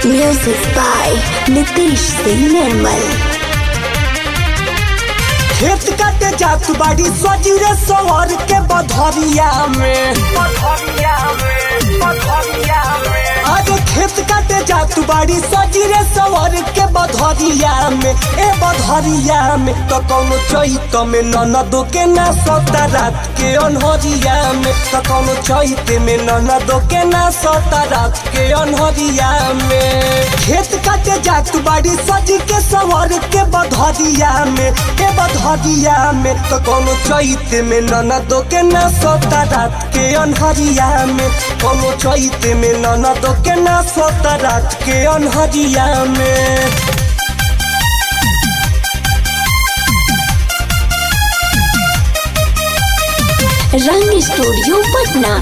Music by Nitish Singh Nirmal. खेत काटे जात बाड़ी सजीरे सवर के बधरिया में आज खेत काटे जात बाड़ी सजीरे सवर के बधरिया में ए बधरिया में तो कौनो चैत में ननदो के ना सता रात के अनहरिया में तो कौनो चैत में ननदो के ना सता रात के अनहरिया में खेत काटे जात बाड़ी सजी के सवर के बधरिया में ए बधरिया में तो कौनो चैत में ननदो के ना सता रात के अनहरिया में कौनो चैत में ननदो के ना सता रात के अनहरिया में रंग स्टूडियो पटना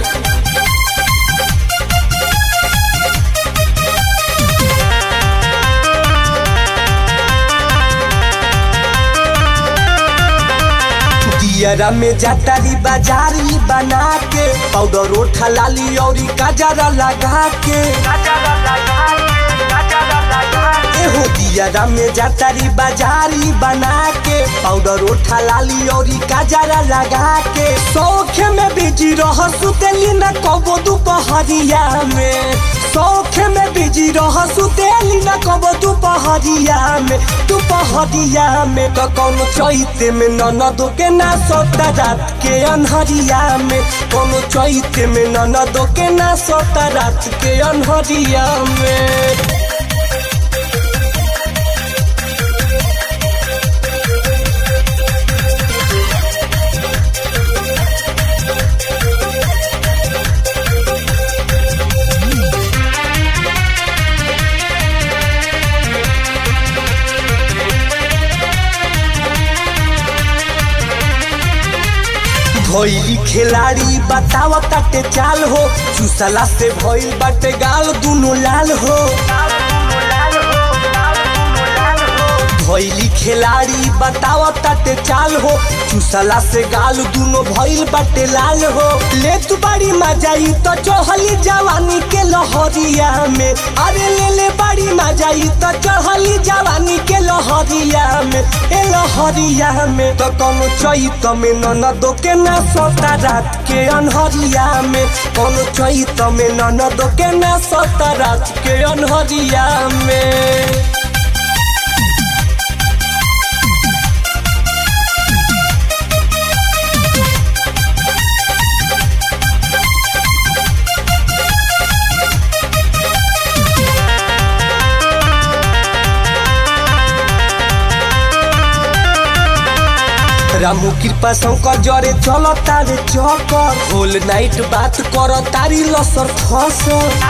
दियरा में जातारी बाजारी बना के पाउडर ओठा लाली और गजरा लगा के एहो दियरा में जातारी बाजारी बना के पाउडर ओठा लाली और गजरा लगा के शौख में बिजी रह सुतेली न कबो दुपहरिया में शौख में बिजी रह सुतेली न कबो दुपहरिया में दुपहरिया में तो कौनो चैत में ननदो के ना सोता रात के अनहरिया में कौनो चैत में ननदो के ना सोता रात के अनहरिया में भइली खिलाड़ी बताव ताटे चाल हो चूसला से भइल बाटे गाल दुनो लाल हो भइली खिलाड़ी बताव ताटे चाल हो चूसला से गाल दुनो भइल बाटे लाल हो ले तू बड़ी मजाई तो चढ़ली जवानी के लहरिया में अरे ले ले बड़ी मजाई तो चढ़ली जवानी के लहरिया में ए लहरिया में तो कोनो चैत में ननदो के ना सोता रात के अनहरिया में कोनो चैत में ननदो के ना सोता रात के अनहरिया में रामू कृपा शंकर जरे चल तारे चकर होल नाइट बात कर तारी लसर खस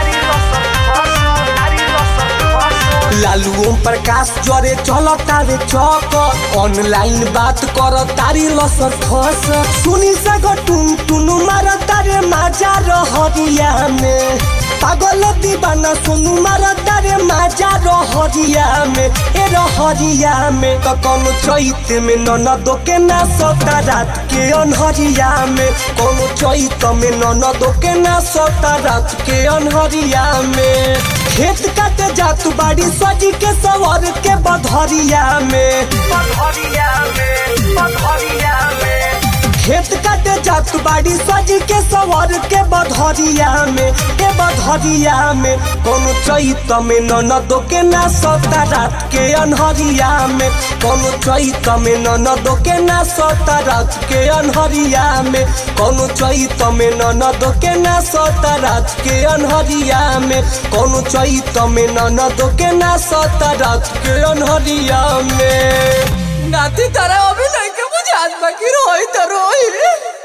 लालू ओम प्रकाश जरे चल तारे चकर ऑनलाइन बात कर तारी लसर खस सुनी सग टुन टुन मार तारे माजा रहरिया में पागल दीवाना सुनु मार तारे माजा रहरिया में ए रहरिया में तो कोनो चैत में ननदो के ना सोता रात के अनहरिया में कोनो चैत में ननदो के ना सोता रात के अनहरिया में खेत काटे जात बाड़ी सजी के सवर के बधरिया में बधरिया में बधरिया में खेत काटे जात बाड़ी सजी के सवर के बधरिया में के बधरिया में कोनो चैत में ननदो के ना सोता रात के अनहरिया में कोनो चैत में ननदो के ना सोता रात के अनहरिया में कोनो चैत में ननदो के ना सोता रात के अनहरिया में कोनो चैत में ननदो के ना सोता रात के अनहरिया में नाती तारा अभी नहीं के मुझे आज बाकी रोई तो रोई